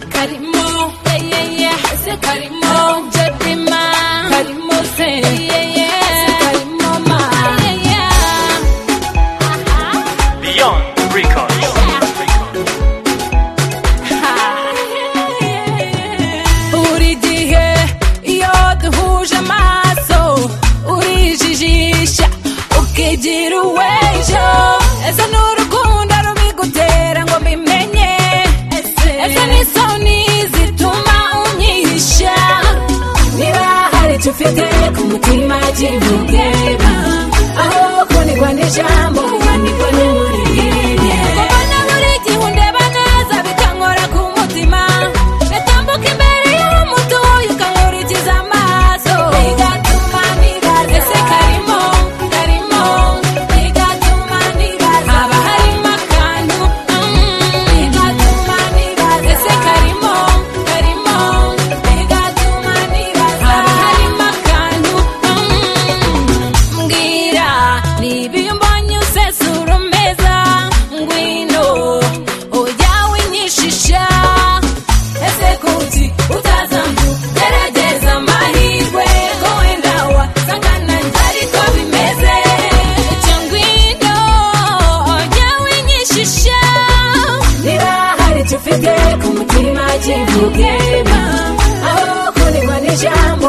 karimo ese karimo jebima karimo se ese karimo ma Beyond Records. buri gihe iyo duhuje amaso urijijisha ukigira uw'ejo ese ni urukundo rubigutera ngo mbimenye ese ni isoni zituma unyihisha niba hari icyo ufite ku mutima kivuge aho kunigwa n'ijambo wanigwa n'umurire ubona buri gihe undeba neza bikankora ku mutima Natambuka imbere y'umutuyi ukankurikiza amaso bigatuma nibaza ese karimo karimo bigatuma nibaza haba harimo akantu mm, bigatuma nibaza ese karimo karimo bigatuma nibaza haba harimo akantu mm, mbwira niba iyo mbonye usesura umeza ngwino ujya winyishisha ese kuki utazambu gerageza amahirwe ko wenda wasanga nanjye ariko bimeze icyo ngwino ujya winyishisha niba hari icyo ufite ku mutima kivuge aho kunigwa n'ijambo